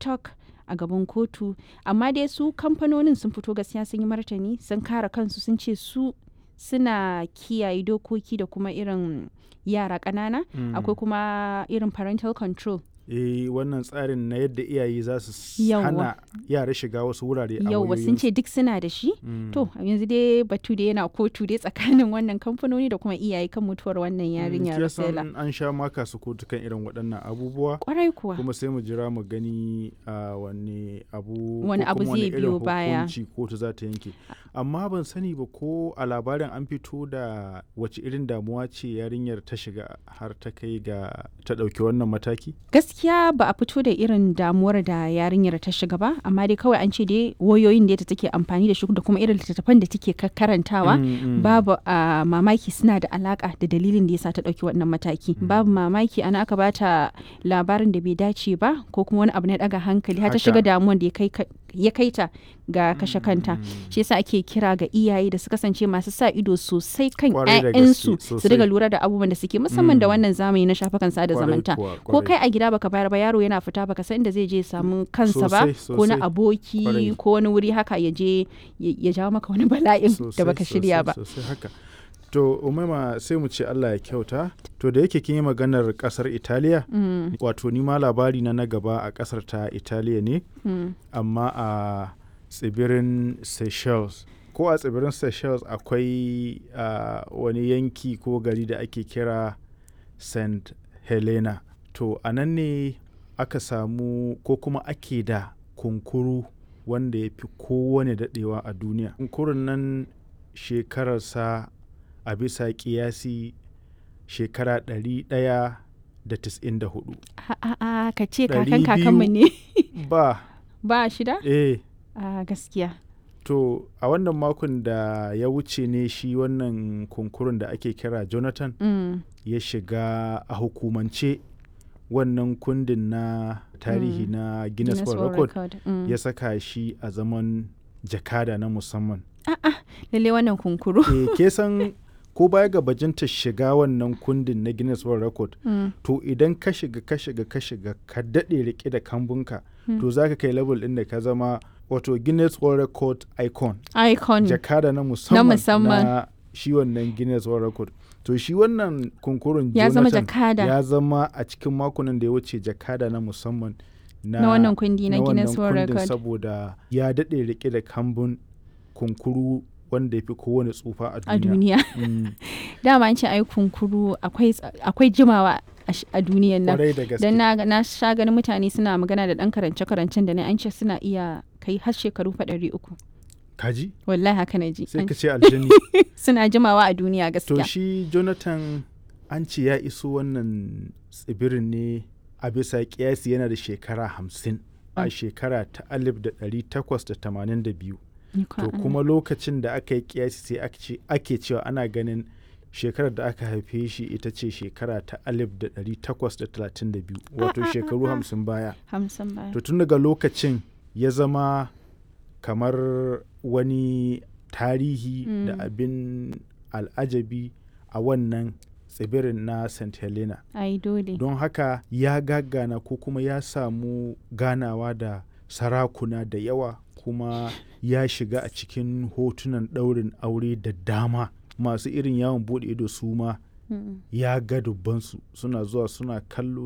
tiktok a gaban kotu amma dai su kamfanonin sun fito gaskiya sun yi martani sun kare kansu sun ce su suna kiyaye dokoki da kuma irin yara ƙanana Mm. akwai kuma irin parental control eh wannan tsarin na yadda iyaye za su s- Yawwa. hana yara shiga wasu wurare a yauwa sun wayoyinsu. ce duk suna da shi Mm. to yanzu dai batu da yana kotu dai tsakanin wannan kamfanoni da kuma iyaye kan mutuwar wannan yarinya Mm, kin Rosella san an sha maka su kotu kan irin waɗannan abubuwa kwarai kuwa kuma sai mu jira mu gani a wani abu Wani ko abu kuma wani zai irin biyo baya. hukunci kotu za ta yanke amma ban sani ba ko a labarin an fito da wace irin damuwa ce yarinyar ta shiga har ta kai ga ta ɗauki wannan mataki gaskiya ba a fito da irin damuwar da yarinyar ta shiga ba amma dai kawai an ce dai wayoyin da take amfani da shi da kuma irin littattafan da take ka- karantawa Mm, mm. babu a mamaki suna da alaka da dalilin da yasa ta dauki wannan mataki babu mamaki ana aka bata labarin da bai dace ba ko kuma wani abu na daga hankali har ta Haka. shiga damuwan da ya kai ka- ya kai ta ga kashe kanta shi yasa ake kira ga iyaye da su kasance masu sa ido sosai kan Kwarai da 'ya'yansu gaske, su sosai. riga lura da abubuwan da suke musamman da Mm. wannan zamani na shafukan sada Kwarai zamanta kuwa, ko kwarai. kai a gida baka bayar ba yaro yana fita baka san inda zai je ya samu kansa ba Sosai, ko na sosai. aboki Kwarai. ko wani wuri haka ya je ya ya jawo maka wani bala'in da Sosai, baka shirya sosai, ba sosai haka to umaima sai mu ce Allah ya kyauta to da yake kin yi maganar kasar Italiya Mm, wato ni ma labari na na gaba a kasar ta Italiya ne mm. amma a tsibirin Seychelles ko a tsibirin Seychelles akwai ah, wani yanki ko gari da ake kira St. Helena to a nan ne aka samu ko kuma ake da kunkuru wanda ya fi kowane daɗewa a duniya kunkurun nan shekararsa a bisa kiyasi shekara 194 a a a ka ce Ɗari kakan kakanmu ne ba ba shida eh a gaskiya To a wannan makon da ya wuce ne shi wannan kunkurun da ake kira Jonathan Mm, ya shiga a hukumance wannan kundin na tarihi Mm. na Guinness Guinness World World Record Record, mm. ya saka shi a zaman jakada na musamman. lalle wannan kunkuru e, ke san ko baya ga bajinta shiga wannan kundin na Guinness World Record Mm, to idan ka shiga ka shiga ka shiga ka daɗe rike da kambunka to za ka kai level ɗin da ka zama wato Guinness World Record icon. icon jakada na musamman musamman. na shi wannan Guinness World Record. To shi wannan kunkurun ya zama Jonathan jakada ya zama a cikin makonan da ya wuce jakada na musamman na, na wannan kundi na na Guinness wannan World kundin Record saboda ya daɗe rike da kambun kunkuru wanda ya fi kowane tsufa a a duniya. duniya Mm, dama an ce ai kunkuru akwai akwai jimawa a sh- a duniyan nan Kwarai da gaske. dan na na sha ganin mutane suna magana da dan karance karancen da ne an ce suna iya kai har shekaru fa ɗari uku Kaji? wallahi haka na ji Sai An- ka ce aljani. suna jimawa a duniya to gaskiya shi Jonathan an ce ya iso wannan tsibirin ne a bisa kiyasi yana da shekara hamsin a Mm. shekara ta alif da ɗari takwas da tamanin da biyu Ikon to Allah. kuma lokacin da aka yi kiyasi sai aka ce- ake cewa ana ganin shekarar da aka haife shi ita ce shekara ta alif da ɗari takwas da talatin da biyu wato ah, shekaru ah. hamsin baya hamsin baya to tun daga lokacin ya zama kamar wani tarihi da Mm. abin al'ajabi a wannan tsibirin na st helena ai dole don haka ya gagana ko kuma ya samu ganawa da sarakuna da yawa kuma ya shiga a cikin hotunan ɗaurin aure da dama masu irin yawon buɗe ido su ma Mm. ya ga dubbansu suna zuwa suna kallo